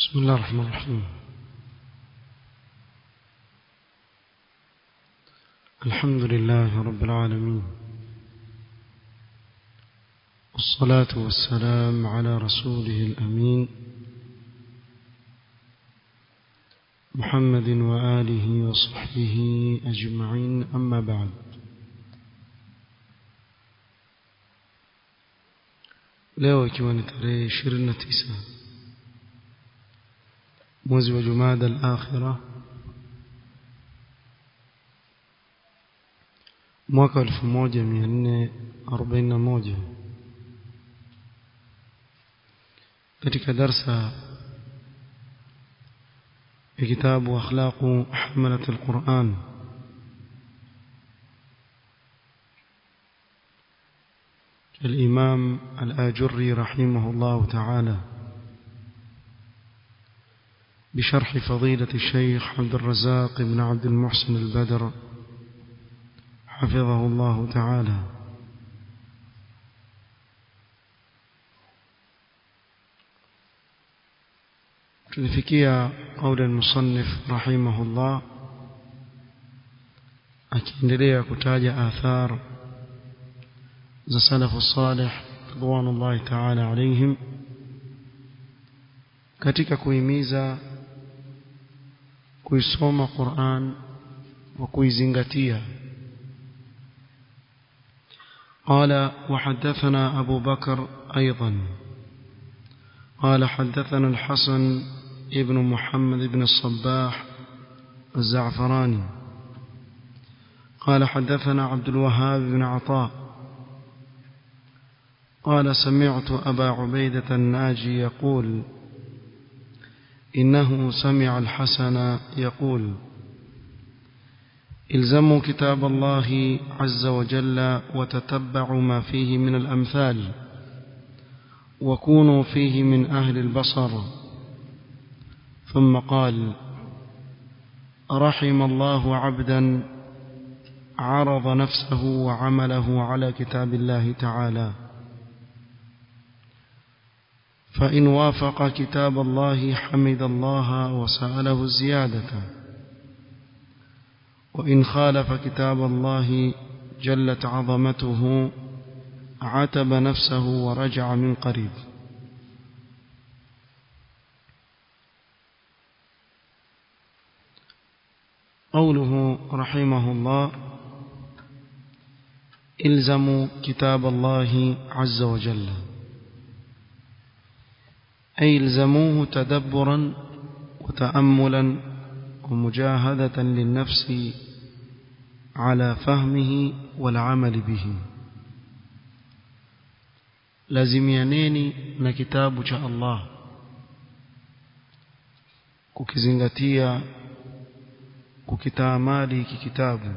بسم الله الرحمن الرحيم الحمد لله رب العالمين والصلاة والسلام على رسوله الأمين محمد وآله وصحبه أجمعين أما بعد leo ikiwa ni tarehe 29 mwezi wa Jumada al-Akhira mwaka 1441 katika darsa ya kitabu akhlaqu hamalat al-Quran الإمام الآجري رحمه الله تعالى بشرح فضيلة الشيخ عبد الرزاق بن عبد المحسن البدر حفظه الله تعالى tulifikia قول المصنف رحمه الله akiendelea kutaja athar za salafu salih ridwanullahi ta'ala alaihim katika kuhimiza kuisoma Qur'an wa kuizingatia قال وحدثنا أبو بكر أيضا قال حدثنا الحسن ابن محمد بن الصباح الزعفراني قال حدثنا عبد الوهاب بن عطاء قال سمعت أبا عبيدة الناجي يقول إنه سمع الحسن يقول الزموا كتاب الله عز وجل وتتبعوا ما فيه من الأمثال وكونوا فيه من أهل البصر ثم قال رحم الله عبدا عرض نفسه وعمله على كتاب الله تعالى فإن وافق كتاب الله حمد الله وسأله الزيادة وإن خالف كتاب الله جلت عظمته عتب نفسه ورجع من قريب قوله رحمه الله الزموا كتاب الله عز وجل أي الزموه تدبرا وتأملا ومجاهدة للنفس على فهمه والعمل به lazimianeni na kitabu cha Allah kukizingatia kukitaamali hiki kitabu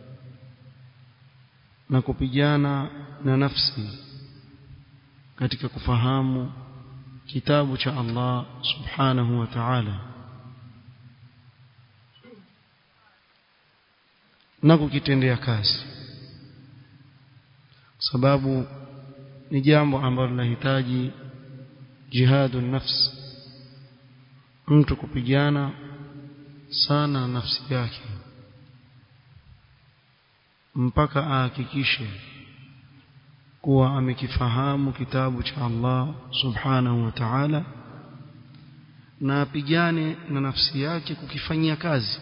na kupigana na nafsi katika kufahamu kitabu cha Allah subhanahu wa ta'ala na kukitendea kazi sababu ni jambo ambalo linahitaji jihadu nafsi mtu kupigana sana na nafsi yake mpaka ahakikishe kuwa amekifahamu kitabu cha Allah subhanahu wa ta'ala na apigane na nafsi yake kukifanyia kazi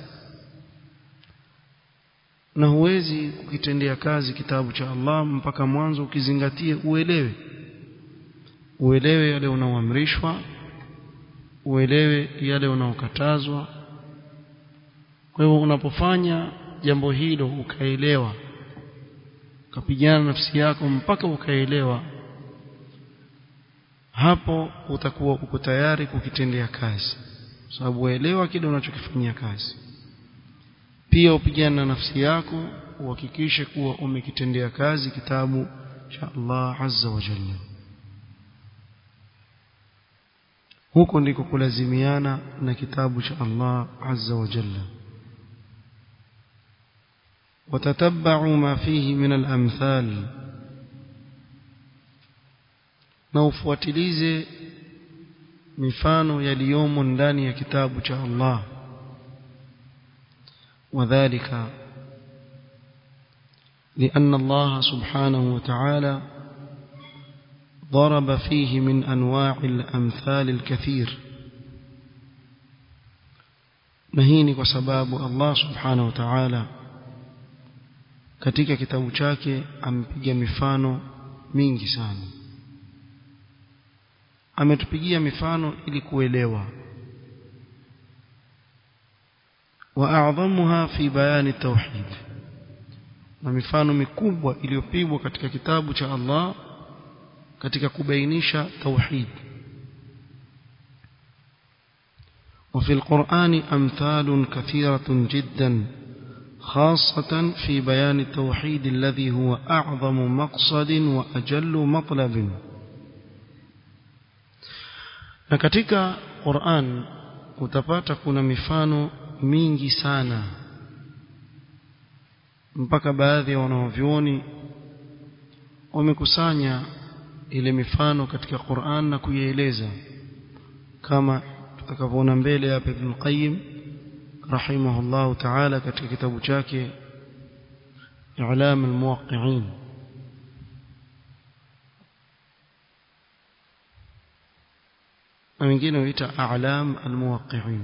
na huwezi kukitendea kazi kitabu cha Allah mpaka mwanzo ukizingatie uelewe uelewe yale unaoamrishwa uelewe yale unaokatazwa kwa hivyo unapofanya jambo hilo ukaelewa ukapigana nafsi yako mpaka ukaelewa hapo utakuwa uko tayari kukitendea kazi sababu uelewa kile unachokifanyia kazi pia upigane na nafsi yako uhakikishe kuwa umekitendea kazi kitabu cha Allah azza wa jalla huko ndiko kulazimiana na kitabu cha Allah azza wa jalla وتتبعوا ما فيه من الأمثال na ufuatilize mifano yaliyomo ndani ya kitabu cha Allah wadhālika لأن الله سبحانه وتعالى ضرب فيه من أنواع الأمثال الكثير نهيني وسباب الله سبحانه وتعالى katika kitabu chake amepiga mifano mingi sana ametupigia mifano ili kuelewa واعظمها في بيان التوحيد na mifano mikubwa iliyopigwa katika kitabu cha Allah katika kubainisha tauhid وفي القرآن أمثال كثيرة جدا خاصة في بيان التوحيد الذي هو أعظم مقصد وأجل مطلب na katika Qur'an utapata kuna mifano mingi sana mpaka baadhi ya wanaovyuoni wamekusanya ile mifano katika Qur'an na kuieleza kama tutakavyoona mbele hapa Ibn Qayyim rahimahullah ta'ala katika kitabu chake I'lam al-Muwaqqi'in na wengine huita A'lam al-Muwaqqi'in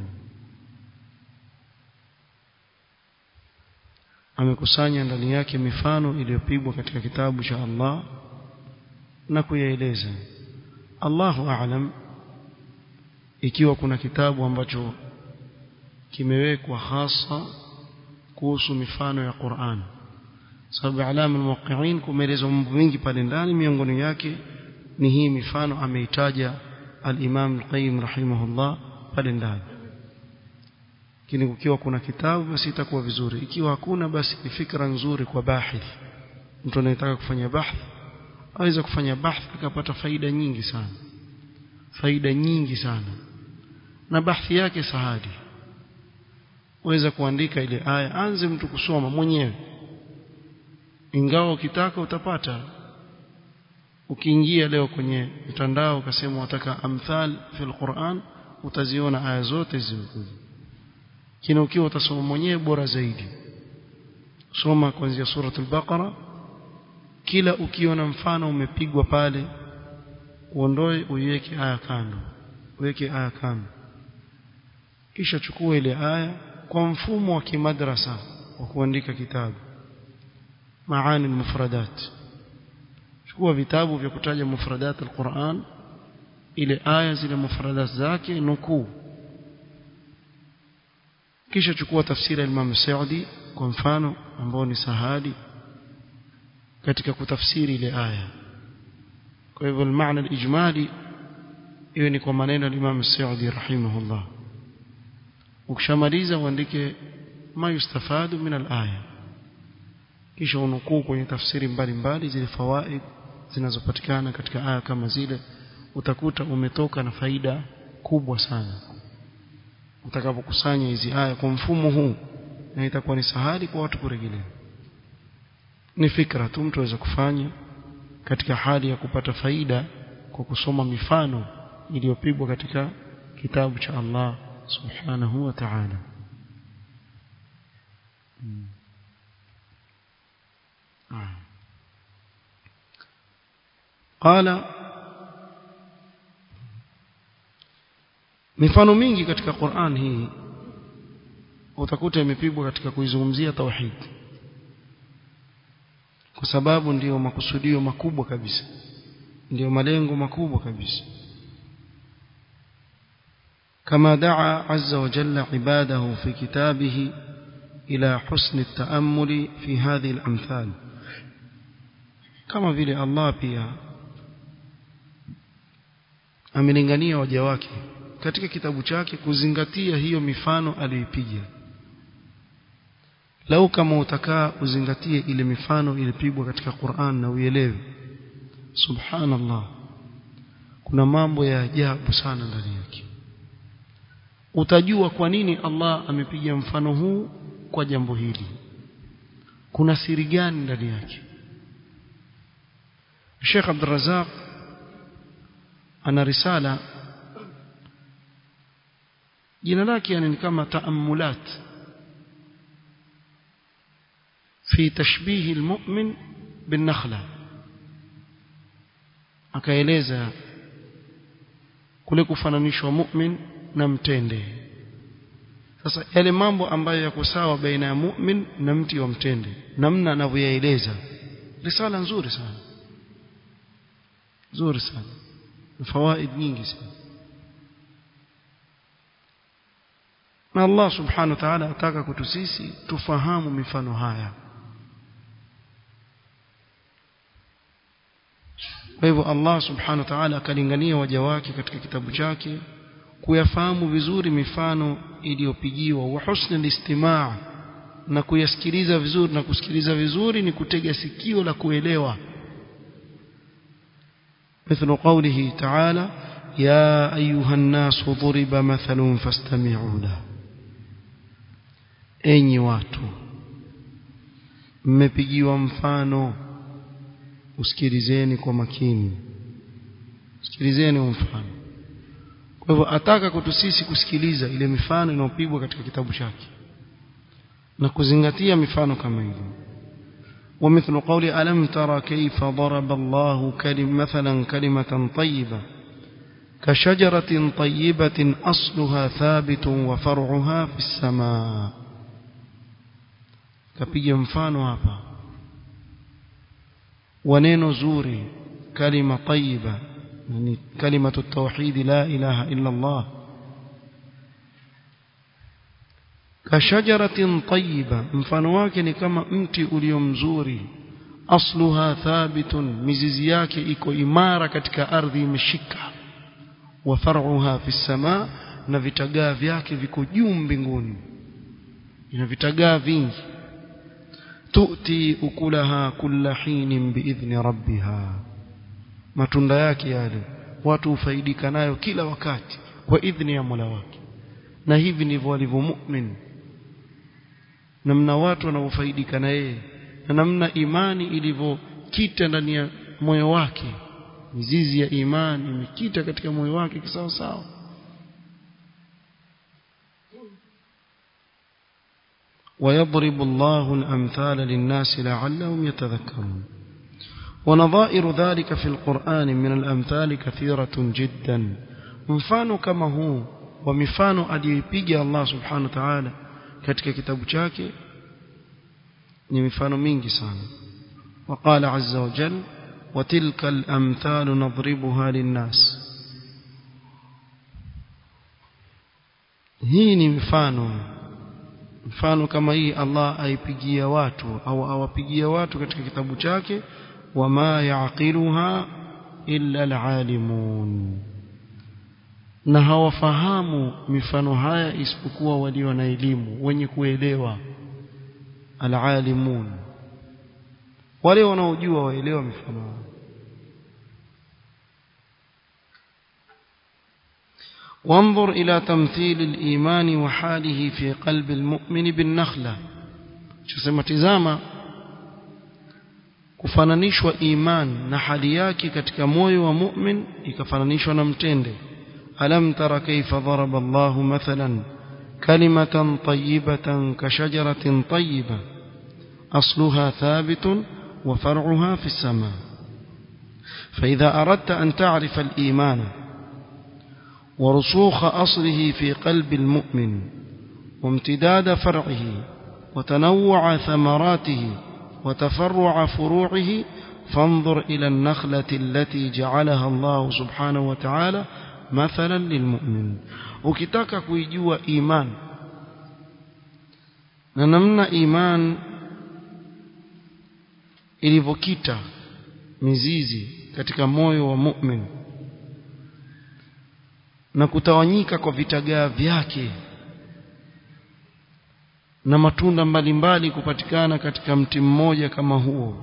amekusanya ndani yake mifano iliyopigwa katika kitabu cha Allah na kuyaeleza Allahu a'lam ikiwa kuna kitabu ambacho kimewekwa hasa kuhusu mifano ya Qur'an sababu alama almuwaqqi'in kumeelezwa mambo mengi pale ndani miongoni yake ni hii mifano ameitaja al-Imam al-Qayyim rahimahullah pale ndani lakini ukiwa kuna kitabu basi itakuwa vizuri ikiwa hakuna basi ni fikra nzuri kwa bahith mtu anayetaka kufanya bahth aweza kufanya bahth akapata faida nyingi sana faida nyingi sana na bahthi yake sahadi waweza kuandika ile aya anze mtu kusoma mwenyewe ingawa ukitaka utapata ukiingia leo kwenye mtandao ukasema wataka amthal fil Qur'an utaziona aya zote zimekuja kina ukiwa utasoma mwenyewe bora zaidi soma kuanzia suratul baqara kila ukiona mfano umepigwa pale uondoe uiweke aya kando uweke aya kando kisha chukua ile aya kwa mfumo wa kimadrasa wa kuandika kitabu maani mufradat chukua vitabu vya kutaja mufradat alquran ile aya zile mufradat zake nukuu kisha chukua tafsiri ya Imam Saudi kwa mfano ambao ni sahadi katika kutafsiri ile aya kwa hivyo maana alijmali hiyo ni kwa maneno ya Imam Saudi rahimahullah ukishamaliza uandike ma yustafadu min alaya kisha unukuu kwenye tafsiri mbalimbali zile fawaid zinazopatikana katika aya kama zile utakuta umetoka na faida kubwa sana utakapokusanya hizi aya kwa mfumo huu na itakuwa ni sahali kwa watu kurejelea ni fikra tu mtu aweza kufanya katika hali ya kupata faida kwa kusoma mifano iliyopigwa katika kitabu cha Allah subhanahu wa ta'ala hmm. قال mifano mingi katika Qur'an hii utakuta imepigwa katika kuizungumzia tauhid kwa sababu ndiyo makusudio makubwa kabisa ndiyo malengo makubwa kabisa كما دعا عز وجل عباده في كتابه إلى حسن التأمل في هذه الأمثال كما vile Allah pia amelingania waja wake katika kitabu chake kuzingatia hiyo mifano aliyopiga lau kama utakaa uzingatie ile mifano ilipigwa katika Qur'an na uielewe subhanallah kuna mambo ya ajabu sana ndani yake utajua kwa nini Allah amepiga mfano huu kwa jambo hili kuna siri gani ndani yake Sheikh Abdul Razak ana risala jina lake yani ni kama taamulat fi tashbihi almu'min bin-nakhla akaeleza kule kufananishwa mu'min na mtende sasa yale mambo ambayo yako sawa baina ya mu'min na mti wa mtende namna anavyoyaeleza risala nzuri sana nzuri sana na fawaid nyingi sana na Allah subhanahu wa ta'ala ataka kwetu sisi tufahamu mifano haya kwa hivyo Allah subhanahu wa ta'ala akalingania waja wake katika kitabu chake kuyafahamu vizuri mifano iliyopigiwa wa husnul istimaa na kuyasikiliza vizuri na kusikiliza vizuri ni kutega sikio la kuelewa مثل قوله تعالى يا أيها الناس ضرب مثل فاستمعوا له enyi watu mmepigiwa mfano usikilizeni kwa makini usikilizeni mfano kwa hivyo ataka kwetu sisi kusikiliza ile mifano inayopigwa katika kitabu chake na kuzingatia mifano kama hivyo ومثل قول ألم ترى كيف ضرب الله كلم مثلا كلمة طيبة كشجرة طيبة أصلها ثابت وفرعها في السماء كبيا مفانو هابا ونين زوري كلمة طيبة يعني كلمة التوحيد لا إله إلا الله كشجرة طيبة mfano wake ni kama mti ulio mzuri asluha thabitun mizizi yake iko imara katika ardhi imeshika wa far'uha fi samaa na vitagaa vyake viko juu mbinguni ina vitagaa vingi tu'ti ukulaha kulla hinin biidhni rabbiha matunda yake yale watu hufaidika nayo kila wakati kwa idhni ya Mola wake na hivi ndivyo walivyo mu'min namna watu wanavyofaidika na yeye na namna imani ilivyokita ndani ya moyo wake mizizi ya imani imekita katika moyo wake kisawa sawa ويضرب الله الأمثال للناس لعلهم يتذكرون ونظائر ذلك في القرآن من الأمثال كثيرة جدا mfano kama huu wa mifano aliyoipiga Allah subhanahu wa ta'ala katika kitabu chake ni mifano mingi sana وقال عز وجل وتلك الأمثال نضربها للناس hii ni mfano mfano kama hii Allah aipigia watu au awapigia watu katika kitabu chake wama yaqiluha illa alalimun na hawafahamu mifano haya isipokuwa walio na elimu wenye kuelewa alalimun wale wanaojua waelewa mifano haya وانظر إلى تمثيل الإيمان وحاله في قلب المؤمن بالنخلة شسمة تزاما kufananishwa iman na hali yake katika moyo wa mu'min ikafananishwa na mtende alam tara kayfa daraba Allahu mathalan kalimatan tayyibatan ka shajaratin tayyiba asluha thabitun wa far'uha fi as-sama فإذا أردت أن تعرف الإيمان ورسوخ أصله في قلب المؤمن وامتداد فرعه وتنوع ثمراته وتفرع فروعه فانظر إلى النخلة التي جعلها الله سبحانه وتعالى مثلا للمؤمن ukitaka kuijua iman na namna iman ilivyokita mizizi katika moyo wa mu'min na kutawanyika kwa vitagaa vyake na matunda mbalimbali kupatikana katika mti mmoja kama huo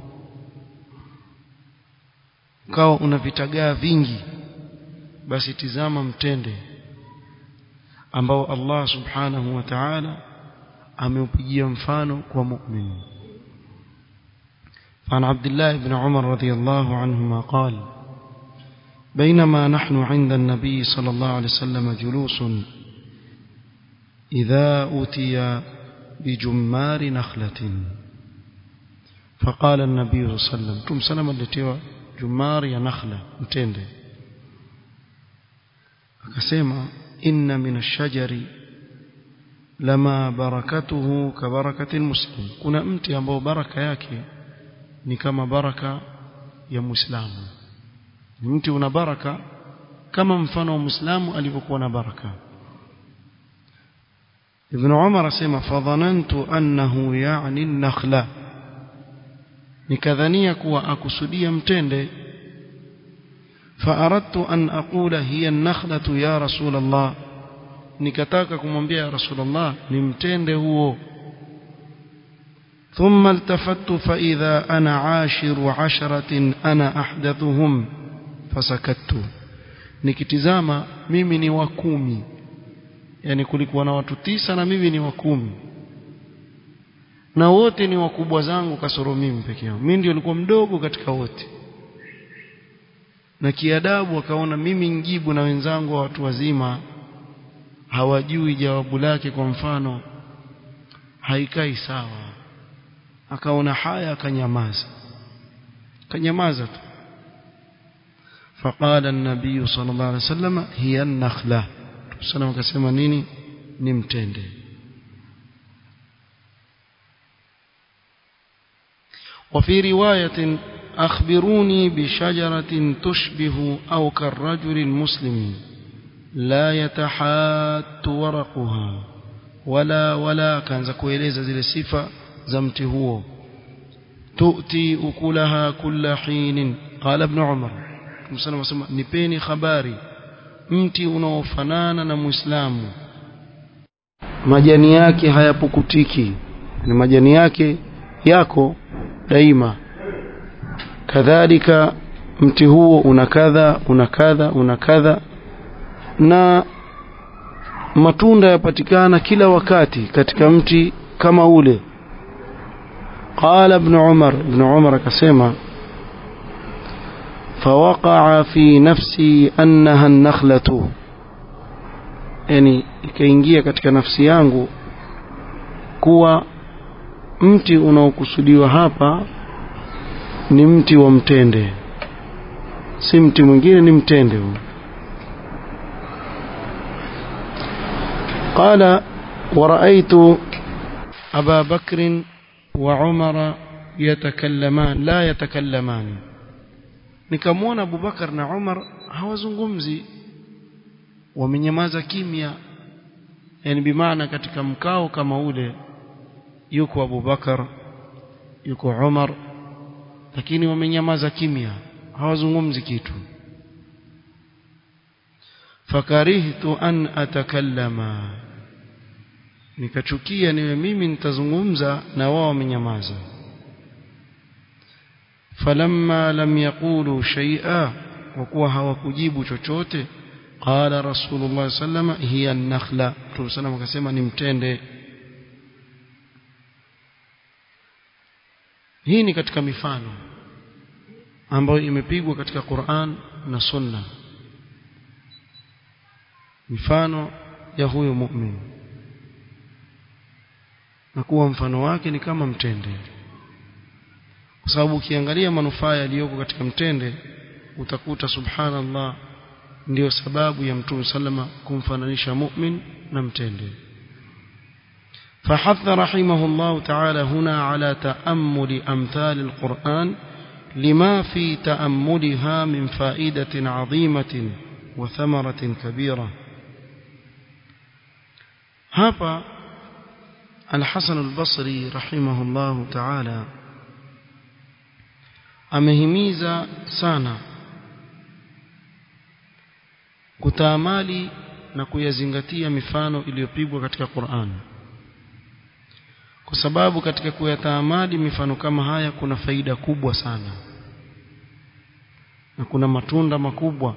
ukawa una vitagaa vingi basi tizama mtende ambao Allah subhanahu wa ta'ala ameupigia mfano kwa mu'min عن عبد الله بن عمر رضي الله عنهما قال بينما نحن عند النبي صلى الله عليه وسلم جلوس إذا أتي بجمار نخلة فقال النبي صلى الله عليه وسلم تم سلم التي جمار يا نخلة متende akasema inna min ash-shajari lama barakatuhu ka barakati muslim kuna mti ambao baraka yake ni kama baraka ya muislamu mti una baraka kama mfano wa muislamu alivyokuwa na baraka ibn umar asema fadhanantu annahu ya'ni an-nakhla nikadhania kuwa akusudia mtende فأردت أن أقول هي النخلة يا رسول الله nikataka kumwambia ya rasulullah nimtende huo ثم التفت فإذا أنا عاشر عشرة أنا أحدثهم فسكت nikitizama mimi ni wa kumi yani kulikuwa na watu tisa na mimi ni wa kumi na wote ni wakubwa zangu kasoro mimi peke yangu mimi ndio nilikuwa mdogo katika wote na kiadabu akaona mimi njibu na wenzangu wa watu wazima hawajui jawabu lake kwa mfano haikai sawa akaona haya akanyamaza kanyamaza tu فقال النبي صلى الله عليه وسلم هي النخلة سلام akasema nini ni mtende وفي رواية أخبروني بشجرة تشبه أو كالرجل المسلم لا يتحات ورقها ولا ولا كان زكويلeza zile sifa za mti huo تؤتي أكلها كل حين قال ابن عمر msana wasema nipeni habari mti unaofanana na muislamu majani yake hayapukutiki ni majani yake yako daima kadhalika mti huo una kadha una kadha una kadha na matunda yapatikana kila wakati katika mti kama ule qala ibn umar ibn umar akasema فوقع في نفسي أنها النخلة yani ikaingia katika nafsi yangu kuwa mti unaokusudiwa hapa ni mti wa mtende si mti mwingine ni mtende huu قال ورأيت أبا بكر وعمر يتكلمان لا يتكلمان nikamwona Abubakar na Umar hawazungumzi wamenyamaza kimya yani bimaana katika mkao kama ule yuko Abubakar yuko Umar lakini wamenyamaza kimya hawazungumzi kitu fakarihtu an atakallama nikachukia niwe mimi nitazungumza na wao wamenyamaza falamma lam yaqulu shay'a wakuwa hawakujibu chochote qala rasulullah sallama hiya an-nakhla tusallam akasema ni mtende hii ni katika mifano ambayo imepigwa katika Qur'an na Sunna mifano ya huyo mu'min na kuwa mfano wake ni kama mtende kwa sababu ukiangalia manufaa yaliyoko katika mtende utakuta subhanallah ndiyo sababu ya mtume sallama kumfananisha mu'min na mtende فحث رحمه الله تعالى هنا على تأمل أمثال القرآن لما في تأملها من فائدة عظيمة وثمرة كبيرة هذا الحسن البصري رحمه الله تعالى amehimiza sana kutaamali na kuyazingatia mifano iliyopigwa katika Qur'an kwa sababu katika kuyataamali mifano kama haya kuna faida kubwa sana na kuna matunda makubwa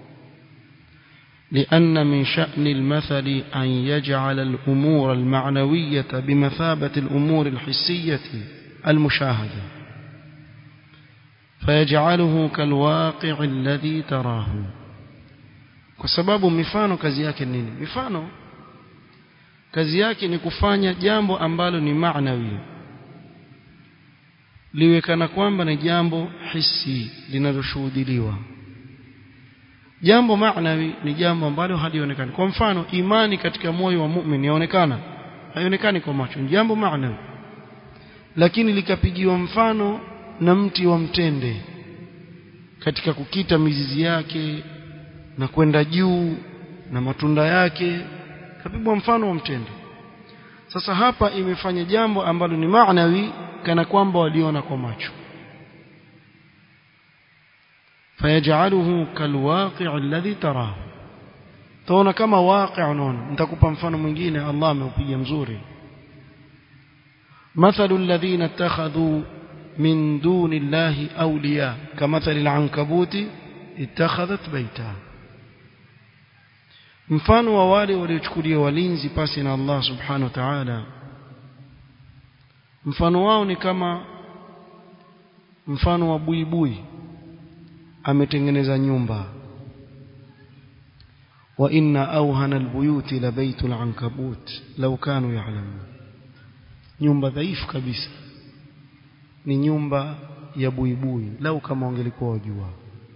لأن من شأن المثل أن يجعل الأمور المعنوية بمثابة الأمور الحسية المشاهدة فيجعله كالواقع الذي تراه kwa sababu mifano kazi yake nini mifano kazi yake ni kufanya jambo ambalo ni maanawi liwe kana kwamba ni jambo hisi linaloshuhudiliwa jambo maanawi ni jambo ambalo halionekani kwa mfano imani katika moyo wa mu'min yaonekana haionekani kwa macho ni jambo maanawi lakini likapigiwa mfano na mti wa mtende katika kukita mizizi yake na kwenda juu na matunda yake kapigwa mfano wa mtende sasa hapa imefanya jambo ambalo ni maanawi kana kwamba waliona kwa macho fayajaluhu kalwaqi' alladhi tarahu taona kama waqi' unaona nitakupa mfano mwingine Allah ameupiga mzuri مثل الذين اتخذوا من دون الله أولياء كمثل العنكبوت اتخذت بيتا mfano wa wale waliochukulia walinzi pasi na Allah subhanahu wa ta'ala mfano wao ni kama mfano wa buibui ametengeneza nyumba wa inna awhana albuyuti la baytul ankabut law kanu ya'lamun nyumba dhaifu kabisa ni nyumba ya buibui lau kama wangelikuwa wajua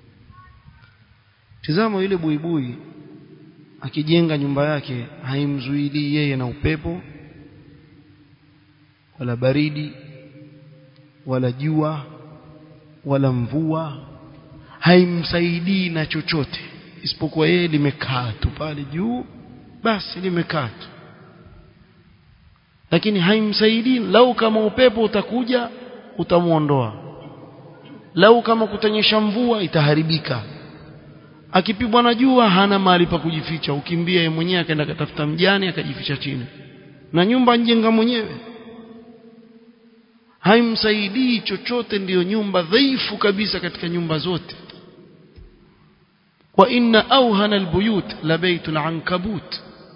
tizama yule buibui akijenga nyumba yake haimzuilii yeye na upepo wala baridi wala jua wala mvua haimsaidii na chochote isipokuwa yeye limekaa tu pale juu basi limekaa tu lakini haimsaidii lau kama upepo utakuja utamuondoa lau kama kutanyesha mvua itaharibika akipigwa na jua hana mahali pa kujificha ukimbia yeye mwenyewe akaenda katafuta mjani akajificha chini na nyumba njenga mwenyewe haimsaidii chochote ndiyo nyumba dhaifu kabisa katika nyumba zote wa inna awhana albuyut la baytul ankabut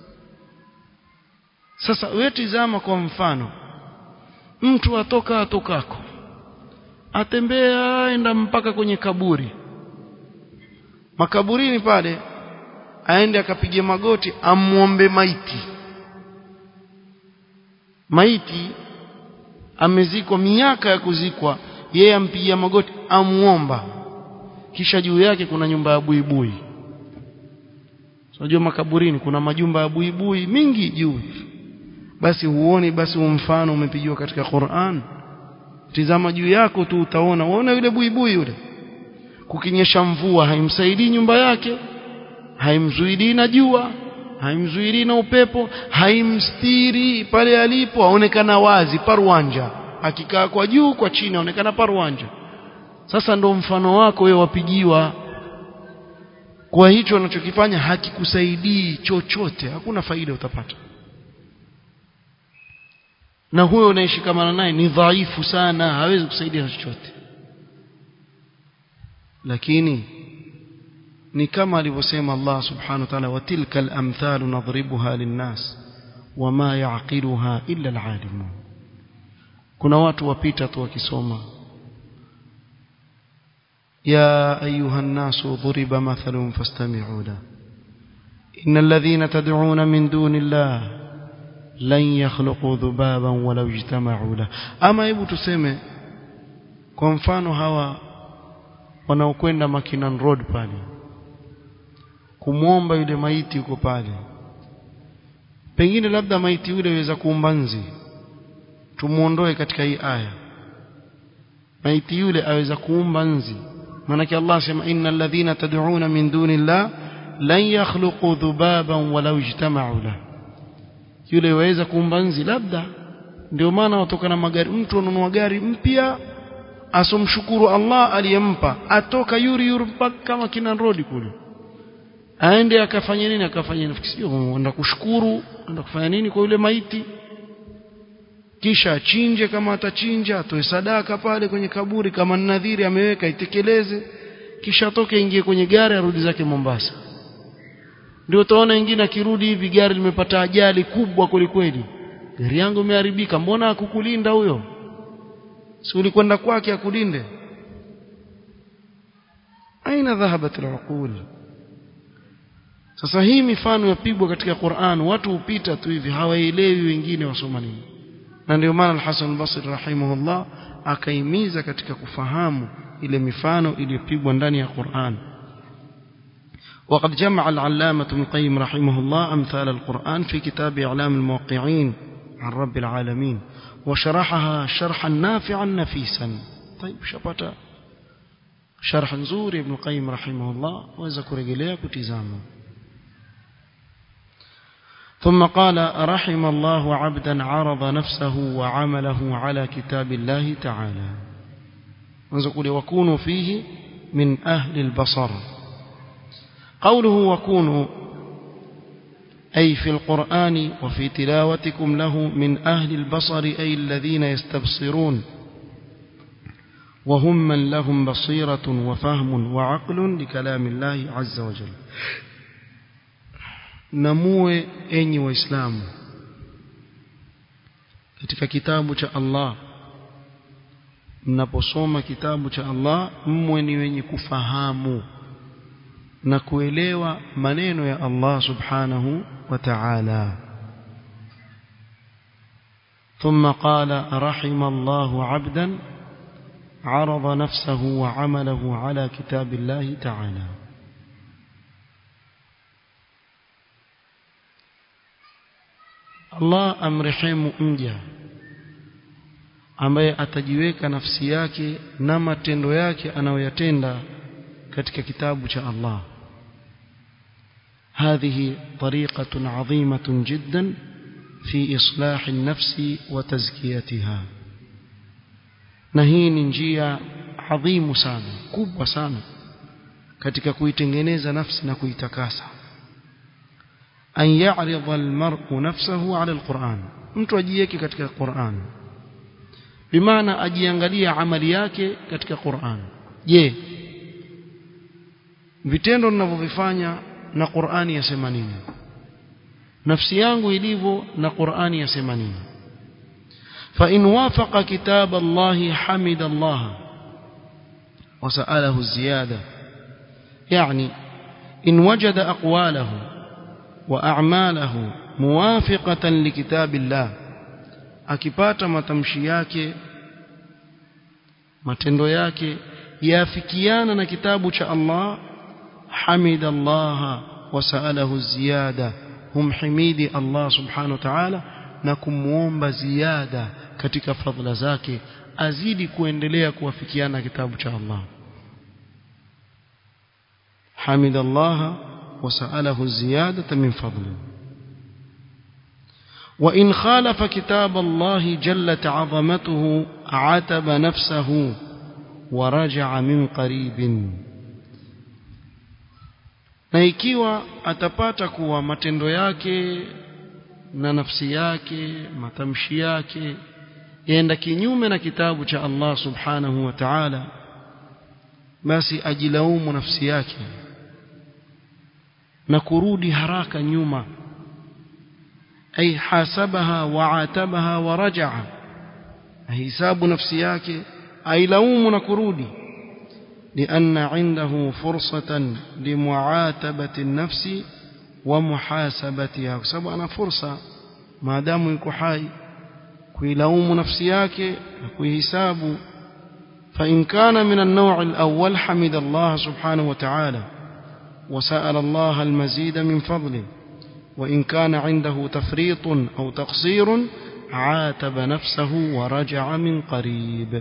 sasa wewe tizama kwa mfano mtu atoka atokako atembea aenda mpaka kwenye kaburi makaburini pale aende akapige magoti amuombe maiti maiti amezikwa miaka ya kuzikwa yeye ampigia magoti amuomba kisha juu yake kuna nyumba ya buibui unajua makaburini kuna majumba ya buibui mingi juu basi huoni basi mfano umepigiwa katika Qur'an tizama juu yako tu utaona uona yule buibui yule kukinyesha mvua haimsaidii nyumba yake haimzuilii na jua haimzuilii na upepo haimstiri pale alipo aonekana wazi parwanja akikaa kwa juu kwa chini aonekana parwanja sasa ndo mfano wako wewe wapigiwa kwa hicho unachokifanya hakikusaidii chochote hakuna faida utapata na huyo unayeshikamana naye ni dhaifu sana hawezi kusaidia chochote lakini ni kama alivyosema Allah subhanahu wa ta'ala watilka al-amthal nadribuha lin-nas wama ya'qiluha illa al-alimun kuna watu wapita tu wakisoma ya ayuha an-nas duriba mathalun fastami'u la innal ladhina tad'una min dunillahi lan yakhluqu dhubaban walau ijtama'u la ama hebu tuseme kwa mfano hawa wanaokwenda Makinan Road pale kumwomba yule maiti yuko pale pengine labda maiti yule aweza kuumba nzi tumuondoe katika hii aya maiti yule aweza kuumba nzi maanake Allah sema innal ladhina tad'una min dunillah lan yakhluqu dhubaban walau ijtama'u la yule waweza kuumba nzi labda ndio maana watoka na magari mtu anunua gari mpya asomshukuru Allah aliyempa atoka yuri yuri mpaka kama kina road kule aende akafanya nini akafanya nini sio enda kushukuru enda kufanya nini kwa yule maiti kisha achinje kama atachinja atoe sadaka pale kwenye kaburi kama nadhiri ameweka itekeleze kisha atoke ingie kwenye gari arudi zake Mombasa ndio utaona wengine akirudi hivi gari limepata ajali kubwa kwelikweli gari yangu imeharibika mbona akukulinda huyo si ulikwenda kwake akulinde aina dhahabat alaqul sasa hii mifano yapigwa katika Qur'an watu hupita tu hivi hawaelewi wengine wasoma nini na ndio maana al-Hasan al-Basri rahimahullah akaimiza katika kufahamu ile mifano iliyopigwa ndani ya Qur'an وقد جمع العلامة ابن القيم رحمه الله أمثال القرآن في كتاب إعلام الموقعين عن رب العالمين وشرحها شرحا نافعا نفيسا طيب شبتا شرح زور ابن القيم رحمه الله وذكر إليه كتزامه ثم قال رحم الله عبدا عرض نفسه وعمله على كتاب الله تعالى ونقول وكونوا فيه من أهل البصر قوله وكونوا أي في القرآن وفي تلاوتكم له من أهل البصر أي الذين يستبصرون وهم من لهم بصيرة وفهم وعقل لكلام الله عز وجل namue enyi waislamu katika kitabu cha Allah mnaposoma kitabu cha Allah mmwe ni wenye kufahamu na kuelewa maneno ya Allah subhanahu wa ta'ala ثم قال رحم الله عبدا عرض نفسه وعمله على كتاب الله تعالى Allah amrehemu mja ambaye atajiweka nafsi yake na matendo yake anayoyatenda katika kitabu cha Allah هذه طريقة عظيمة جدا في إصلاح النفس وتزكيتها نهي njia عظيم sana kubwa sana katika kuitengeneza nafsi na kuitakasa an ya'rida almar'u nafsahu 'ala alquran mtu ajiweke katika Qur'an bimaana ajiangalia amali yake katika Qur'an je vitendo ninavyovifanya na Qur'ani yasema nini nafsi yangu ilivyo na Qur'ani yasema nini fa in wafaqa kitab Allah hamida Allah وسأله الزيادة يعني إن وجد أقواله وأعماله موافقة لكتاب الله akipata matamshi yake matendo yake yafikiana na kitabu cha Allah hamida Allah wasalahu ziyada humhimidi Allah subhanahu wa ta'ala na kumuomba ziada katika fadhila zake azidi kuendelea kuwafikiana kitabu cha Allah hamida Allah wasalahu ziyada min fadlihi وإن خالف كتاب الله جلت عظمته عتب نفسه ورجع من قريب na ikiwa atapata kuwa matendo yake na nafsi yake matamshi yake yaenda kinyume na kitabu cha Allah subhanahu wa ta'ala basi ajilaumu nafsi yake na kurudi haraka nyuma أي حاسبها وعاتبها ورجع حساب نفسي yake ailaumu na kurudi لأن عنده فرصة لمعاتبة النفس ومحاسبتها sababu ana fursa maadamu yuko hai kuilaumu nafsi yake na kuihisabu فإن كان من النوع الأول حمد الله سبحانه وتعالى وسأل الله المزيد من فضله وإن كان عنده تفريط أو تقصير عاتب نفسه ورجع من قريب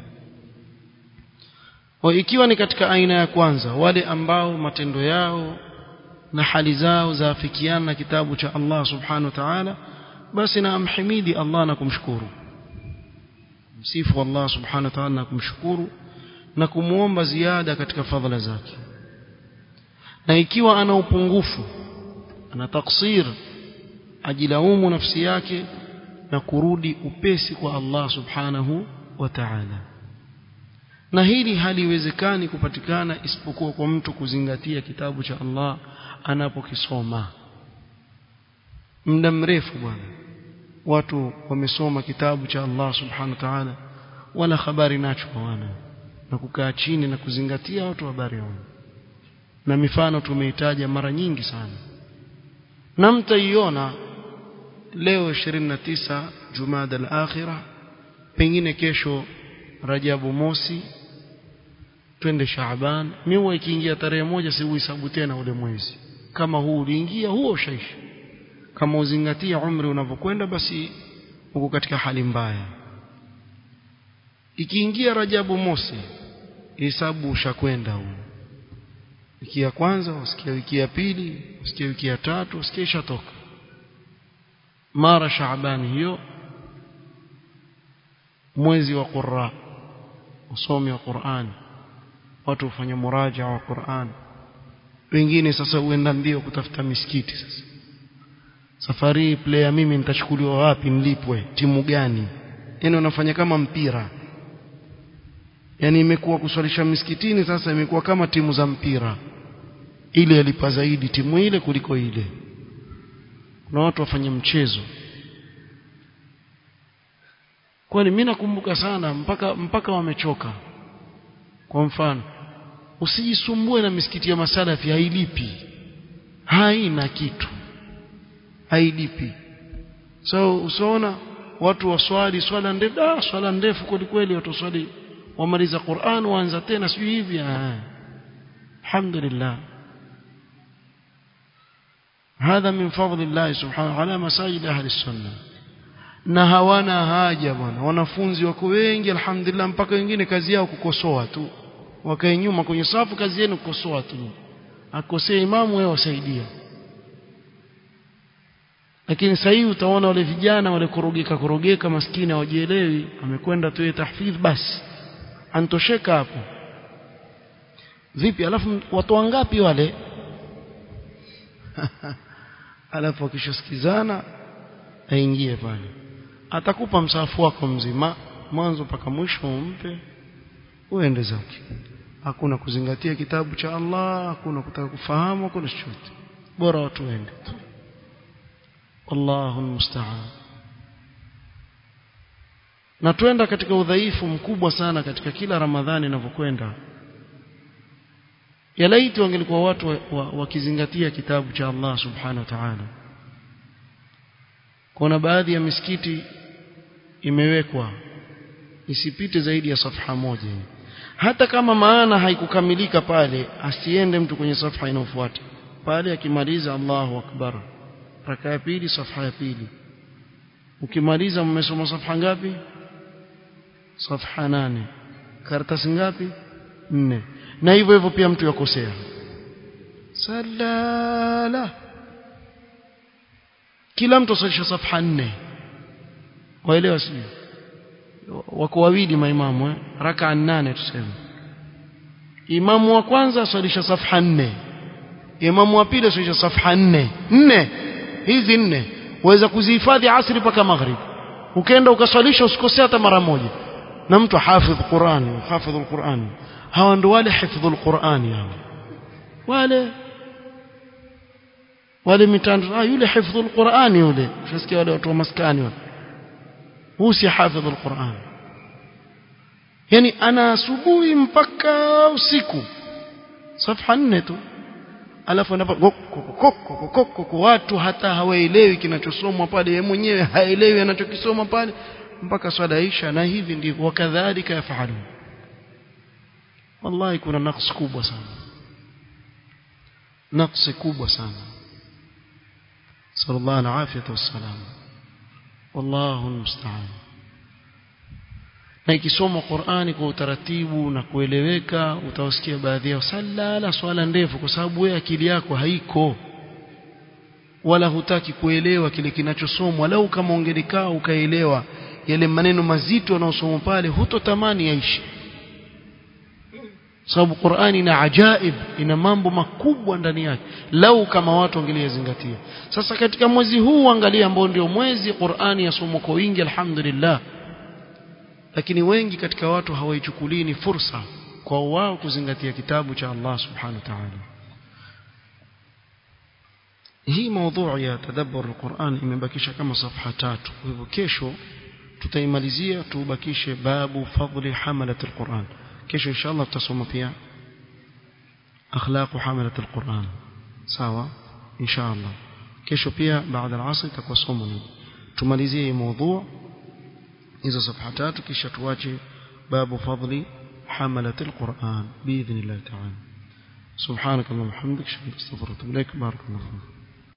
وإkiwa ni katika aina ya kwanza wale ambao matendo yao na hali zao zaafikiana na kitabu cha Allah subhanahu wa ta'ala basi na amhimidi Allah na kumshukuru msifu Allah subhanahu wa ta'ala na kumshukuru na kumuomba ziada katika fadhila zake na ikiwa ana upungufu ana taksir ajilaumu nafsi yake na kurudi upesi kwa Allah subhanahu wa ta'ala na hili haliwezekani kupatikana isipokuwa kwa mtu kuzingatia kitabu cha Allah anapokisoma muda mrefu bwana watu wamesoma kitabu cha Allah subhanahu wa ta'ala wala habari nacho hawana na kukaa chini na kuzingatia watu habari yao na mifano tumeitaja mara nyingi sana na mtaiona leo 29 Jumada al-Akhirah pengine kesho Rajabu mosi twende Shaaban miwa ikiingia tarehe moja si uhesabu tena ule mwezi kama huu uliingia huo ushaisha kama uzingatia umri unavyokwenda basi uko katika hali mbaya ikiingia Rajabu mosi hesabu ushakwenda huu wiki ya kwanza usikia wiki ya pili usikia wiki ya tatu usikia ishatoka mara Shaabani hiyo mwezi wa Qurra usomi wa Qur'an watu hufanya muraja wa Qur'an wengine sasa huenda mbio kutafuta misikiti sasa safari player mimi nitachukuliwa wapi nilipwe timu gani yani unafanya kama mpira yani imekuwa kuswalisha misikitini sasa imekuwa kama timu za mpira ile yalipa zaidi timu ile kuliko ile kuna watu wafanya mchezo kwani mimi nakumbuka sana mpaka mpaka wamechoka kwa mfano usijisumbue na misikiti ya masalafi hailipi haina kitu hailipi so usiona watu waswali swala ndefu ah swala ndefu kweli kweli watu waswali wamaliza Qur'an waanza tena sio hivi ah alhamdulillah هذا من فضل الله سبحانه على مساجد أهل السنة na hawana haja bwana wanafunzi wako wengi alhamdulillah mpaka wengine kazi yao kukosoa tu wakae nyuma kwenye safu kazi yenu kukosoa tu akosea imamu wewe wasaidia lakini sasa hivi utaona wale vijana wale korogeka korogeka maskini hawajielewi amekwenda tu tahfidh basi antosheka hapo vipi alafu watu wangapi wale alafu akishasikizana aingie pale atakupa msahafu wako mzima mwanzo mpaka mwisho umpe uende zake hakuna kuzingatia kitabu cha Allah hakuna kutaka kufahamu hakuna chochote bora watu waende Allahu musta'an na twenda katika udhaifu mkubwa sana katika kila Ramadhani inavyokwenda yalaiti wangelikuwa watu wakizingatia wa, wa kitabu cha Allah subhanahu wa ta'ala kuna baadhi ya misikiti imewekwa isipite zaidi ya safha moja hata kama maana haikukamilika pale asiende mtu kwenye safha inayofuata pale akimaliza Allahu akbar raka ya pili safha ya pili ukimaliza mmesoma safha ngapi safha nane karatasi ngapi nne na hivyo hivyo pia mtu yakosea salala kila mtu asalisha safha nne waelewa sio wako wawili maimamu eh raka nane tuseme imamu wa kwanza asalisha safha nne imamu wa pili asalisha safha nne nne hizi nne waweza kuzihifadhi asri mpaka maghrib ukaenda ukaswalisha usikosea hata mara moja na mtu hafidh Qur'an hafidh Qur'an hawa ndo wale hifdhul Qur'an hao wale wale mitando ah yule hifdhul Qur'an yule ushasikia wale watu wa maskani wale huu si hafidhul Qur'an yani ana asubuhi mpaka usiku safha nne tu alafu anapo watu hata hawaelewi kinachosomwa pale yeye mwenyewe haelewi anachokisoma pale mpaka swala isha na hivi ndivyo wakadhalika yafahalu wallahi kuna naqs kubwa sana naqs kubwa sana sallallahu alaihi afiyatu wassalam wallahu almusta'an na ikisoma Qur'ani kwa utaratibu na kueleweka utawasikia baadhi yao sala swala ndefu kwa sababu wewe akili yako haiko wala hutaki kuelewa kile kinachosomwa lau kama ungelikaa ukaelewa yale maneno mazito yanayosomwa pale hutotamani yaishi sababu Qur'ani ina ajaib ina mambo makubwa ndani yake lau kama watu wangeliyazingatia sasa katika mwezi huu angalia ambao ndio mwezi Qur'ani yasomwa kwa wingi alhamdulillah lakini wengi katika watu hawaichukulii ni fursa kwa wao kuzingatia kitabu cha Allah subhanahu wa ta'ala hii mada ya tadabbur alquran imebakisha kama safha tatu kwa hivyo kesho tutaimalizia tubakishe babu fadli hamalat alquran kesho inshallah tutasoma pia akhlaq hamalat alquran sawa inshallah kesho pia baada ya asr itakuwa somo hili tumalizie hii mada hizo safha tatu kisha tuache babu fadli حملة القرآن بإذن الله تعالى سبحانك اللهم وبحمدك اشهد ان لا اله الا انت استغفرك واتوب اليك بارك الله فيك